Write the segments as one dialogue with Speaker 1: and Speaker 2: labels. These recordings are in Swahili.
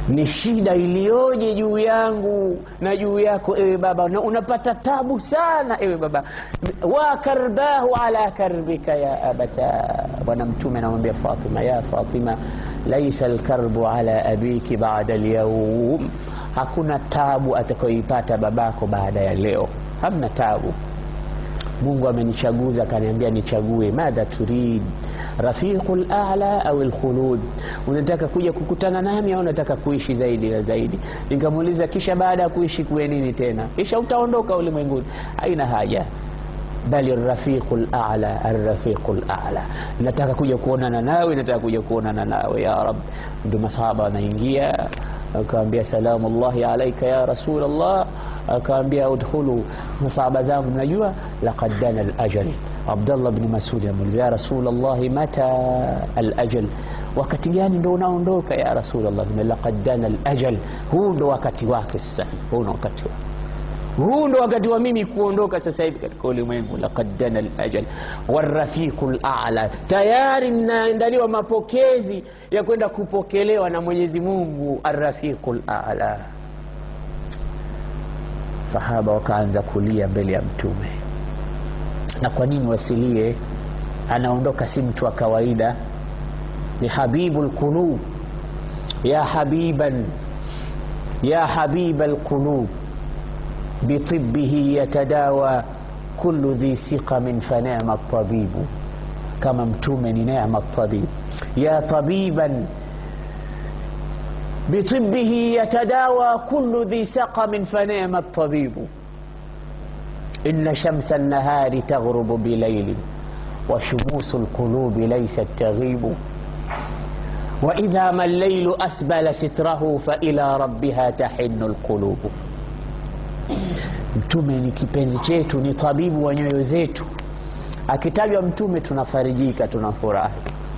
Speaker 1: ni shida iliyoje juu yangu na juu yako ewe baba na unapata tabu sana ewe baba wa karbahu ala karbika ya abata bwana mtume anamwambia fatima ya fatima laisa lkarbu ala abiki bada lyaum hakuna tabu atakayoipata babako baada ya leo hamna tabu mungu amenichaguza akaniambia nichague madha turid rafiqu lala au lkhulud unataka kuja kukutana nami au unataka kuishi zaidi na zaidi nikamuuliza kisha baada ya kuishi kuwe nini tena kisha utaondoka ulimwenguni haina haja bali rafiqu lala arrafiqu lala nataka kuja kuonana nawe nataka kuja kuonana nawe ya rab ndio masahaba wanaingia akawambia salamu llahi alaika ya rasul llah akawambia udkhulu masahaba zangu mnajua laqad dana lajal abdallah bni masudi amuuliza ya rasul llahi mata alajal wakati gani ndo unaondoka ya rasul llah laqad dana lajal huu ndo wakati wake sasa huu ndo wakati wake huu ndo wakati wa mimi kuondoka sasa hivi katika ulimwengu laqad dana lajal warafiqu lala tayari naandaliwa mapokezi ya kwenda kupokelewa na mwenyezi mungu arrafiqu lala sahaba wakaanza kulia mbele ya mtume na kwa nini wasilie anaondoka si mtu wa kawaida ni habibu lqulub ya habiban ya habiba lqulub بطبه يتداوى كل ذي سقم فنعم الطبيب كما متومن نعم الطبيب يا طبيبا بطبه يتداوى كل ذي سقم فنعم الطبيب إن شمس النهار تغرب بليل وشموس القلوب ليست تغيب وإذا ما الليل أسبل ستره فإلى ربها تحن القلوب mtume ni kipenzi chetu ni tabibu wa nyoyo zetu akitajwa mtume tunafarijika tunafurahi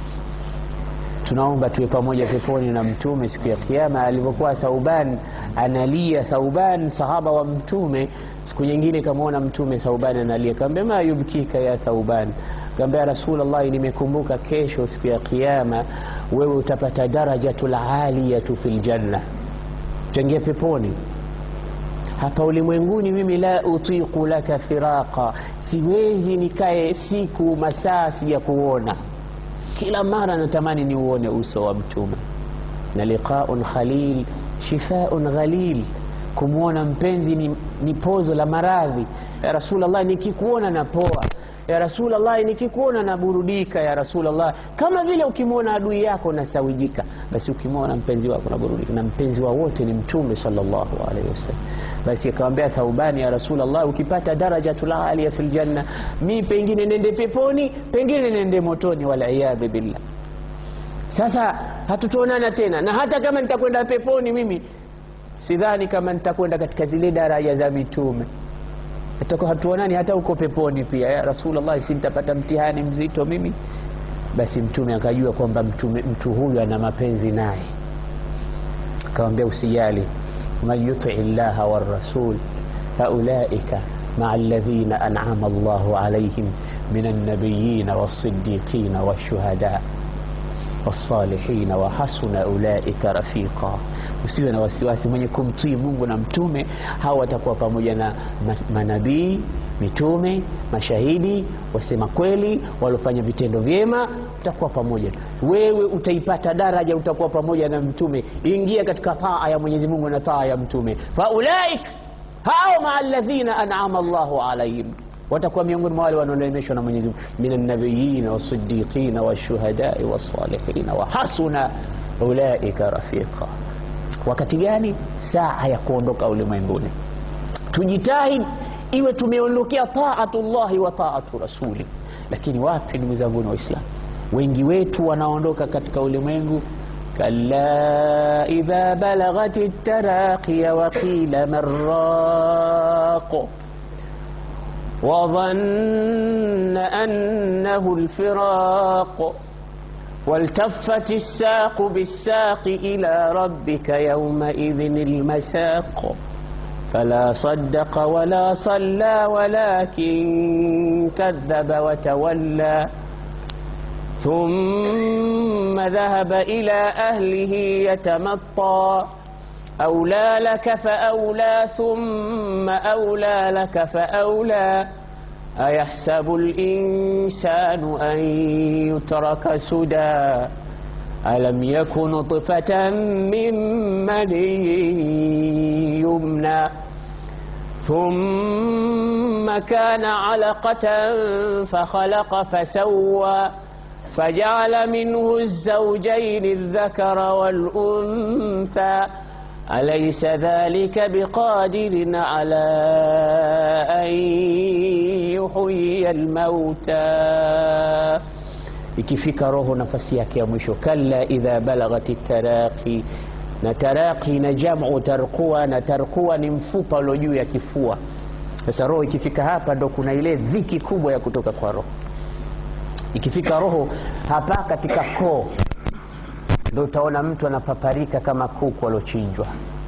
Speaker 1: tunaomba tuwe pamoja peponi na mtume siku ya kiama alivyokuwa thauban analia thauban sahaba wa mtume siku nyingine kamwona mtume thauban analia kaambia ma yubkika ya thauban kaambia rasulllahi nimekumbuka kesho siku ya kiama wewe utapata darajatu laliyatu fi ljanna utaingia peponi hapa ulimwenguni mimi la utiqu laka firaqa siwezi nikae siku masaa sija kuona kila mara natamani niuone uso wa mtume na liqaun khalil shifaun ghalil kumwona mpenzi ni, ni pozo la maradhi ya rasulllah nikikuona napoa ya rasulllah nikikuona naburudika ya rasulllah kama vile ukimwona adui yako nasawijika basi ukimwona mpenzi wako naburudika na mpenzi wa wote ni mtume salllahu alaihi wasallam basi akamwambia thaubani ya rasulllah ukipata darajatulalia fi ljanna mi pengine nende peponi pengine nende motoni waliyadhu billah sasa hatutuonana tena na hata kama nitakwenda peponi mimi sidhani kama nitakwenda katika zile daraja za mitume Hatakuwa hatuonani hata huko peponi pia ya rasulllah si nitapata mtihani mzito mimi basi mtume akajua kwamba mtu huyu ana mapenzi naye akawambia usijali man yutii llaha warasul faulaika maa ladhina anama llahu alaihim min alnabiyina walsidiqina walshuhada wasalihina wa hasuna ulaika rafiqa usiwe na wasiwasi mwenye kumtii mungu na mtume hawa watakuwa pamoja na manabii mitume mashahidi wasema kweli waliofanya vitendo vyema utakuwa pamoja wewe utaipata daraja utakuwa pamoja na mtume ingia katika taa ya mwenyezi mungu na taa ya mtume faulaik hao maa ladhina anama llahu alaihim watakuwa miongoni mwa wale wanaoneemeshwa na Mwenyezi Mungu min nabiyina wasidiqina washuhadai wasalihina wa hasuna ulaika rafiqa. Wakati gani? Saa ya kuondoka ulimwenguni. Tujitahidi iwe tumeondokea taatullahi wa taatu rasuli. Lakini wapi, ndugu zangu Waislamu, wengi wetu wanaondoka katika ulimwengu kalla idha balaghat taraqiya wa qila marraqu وظن أنه الفراق والتفت الساق بالساق إلى ربك يومئذ المساق فلا صدق ولا صلى ولكن كذب وتولى ثم ذهب إلى أهله يتمطى أولى لك فأولى ثم أولى لك فأولى أيحسب الإنسان أن يترك سدى ألم يكن نطفة من مني يمنى ثم كان علقة فخلق فسوى فجعل منه الزوجين الذكر والأنثى أليس ذلك بقادر على أن يحيي الموتى ikifika roho nafasi yake ya mwisho kalla idha balagati taraqi na taraqi na jamu tarqua na tarqua ni mfupa ulio juu ya kifua sasa roho ikifika hapa ndo kuna ile dhiki kubwa ya kutoka kwa roho ikifika roho hapa katika koo ndo utaona mtu anapaparika kama kuku aliochinjwa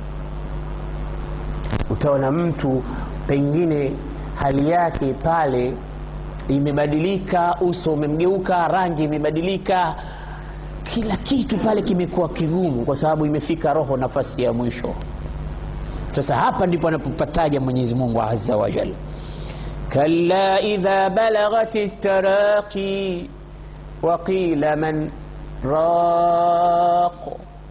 Speaker 1: utaona mtu pengine hali yake pale imebadilika uso umemgeuka rangi imebadilika kila kitu pale kimekuwa kigumu kwa sababu imefika roho nafasi ya mwisho sasa hapa ndipo anapopataja mwenyezi mungu azza wajal kalla idha balagati taraqi waqila man raq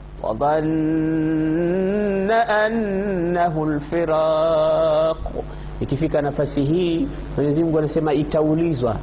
Speaker 1: wadhanna annahu lfiraq ikifika nafasi hii mwenyezi mungu anasema itaulizwa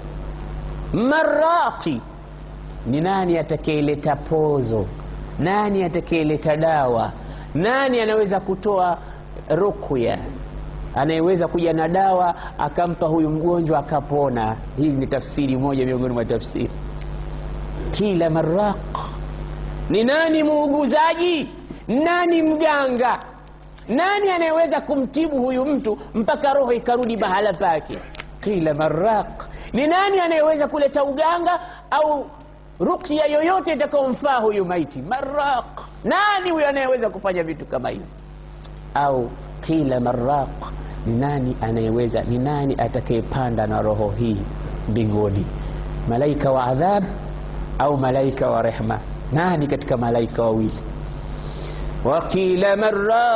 Speaker 1: maraqi ni nani atakayeleta pozo nani atakayeleta dawa nani anaweza kutoa rukya anayeweza kuja na dawa akampa huyu mgonjwa akapona hii ni tafsiri moja miongoni mwa tafsiri kila maraq ni nani muuguzaji nani mganga nani anayeweza kumtibu huyu mtu mpaka roho ikarudi mahala pake kila maraq ni nani anayeweza kuleta uganga au rukya yoyote itakayomfaa huyu maiti maraq nani huyo anayeweza kufanya vitu kama hivi au kila maraq ni nani anayeweza ni nani atakayepanda na roho hii mbinguni malaika wa adhab au malaika wa rehma nani katika malaika wawili وقيل من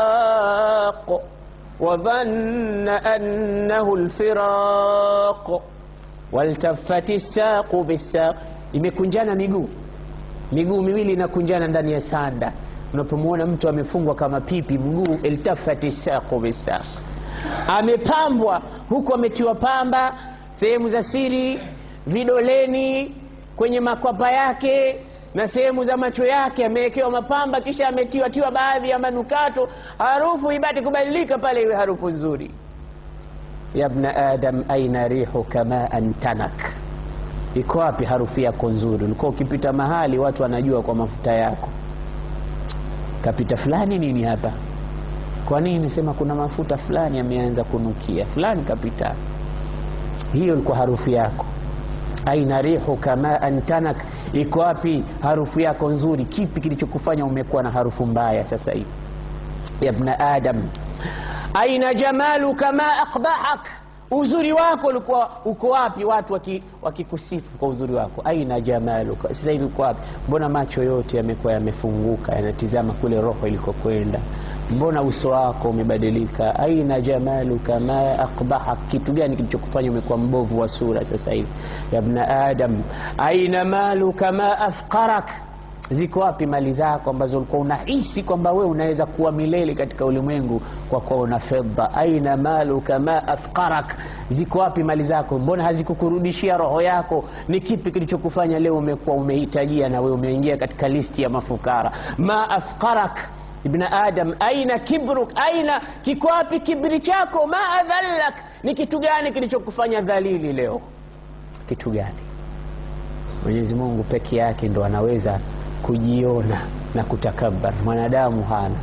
Speaker 1: راق وظن أنه الفراق والتفت الساق بالساق imekunjana miguu miguu miwili inakunjana ndani ya sanda unapomwona mtu amefungwa kama pipi mguu iltafati saqu bisaq amepambwa huku ametiwa pamba sehemu za siri vidoleni kwenye makwapa yake na sehemu za macho yake amewekewa mapamba kisha ametiwatiwa baadhi ya manukato harufu ibate kubadilika pale iwe harufu nzuri yabna adam aina rihuka maan tanak iko wapi harufu yako nzuri ulikuwa ukipita mahali watu wanajua kwa mafuta yako kapita fulani nini hapa kwa nini sema kuna mafuta fulani ameanza kunukia fulani kapita hiyo ilikuwa harufu yako aina rihuka maan tanak iko wapi harufu yako nzuri kipi kilichokufanya umekuwa na harufu mbaya sasa hivi yabna adam aina jamaluka ma aqbahak uzuri wako ulikuwa uko wapi watu wakikusifu waki kwa uzuri wako aina jamaluka sasa hivi uko wapi mbona macho yote yamekuwa yamefunguka yanatizama kule roho ilikokwenda mbona uso wako umebadilika aina jamaluka ma aqbahak kitu gani kilichokufanya umekuwa mbovu wa sura sasa hivi yabna adam aina maluka ma afqarak ziko wapi mali zako ambazo ulikuwa unahisi kwamba wewe unaweza kuwa milele katika ulimwengu kwa kuwa una fedha aina maluka ma afqarak ziko wapi mali zako mbona hazikukurudishia roho yako ni kipi kilichokufanya leo umekuwa umehitajia na wewe umeingia katika listi ya mafukara ma afqarak ibna adam aina kibruk aina kiko wapi kibri chako ma adhallak ni kitu gani kilichokufanya dhalili leo kitu gani mwenyezi mungu peke yake ndo anaweza kujiona na kutakabar mwanadamu hana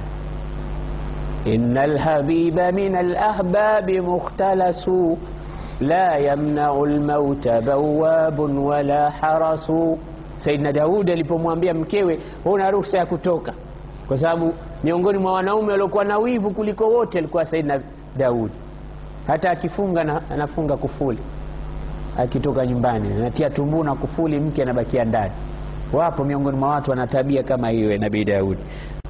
Speaker 1: ina lhabiba min alahbabi mukhtalasu la yamnau lmauta bawabun wala harasu saidna daudi alipomwambia mkewe huna ruhusa ya kutoka kwa sababu miongoni mwa wanaume waliokuwa na wivu kuliko wote alikuwa saidna daudi hata akifunga na, anafunga kufuli akitoka nyumbani anatia tumbu na kufuli, mke anabakia ndani. Wapo miongoni mwa watu wana tabia kama hiyo, Nabii Daudi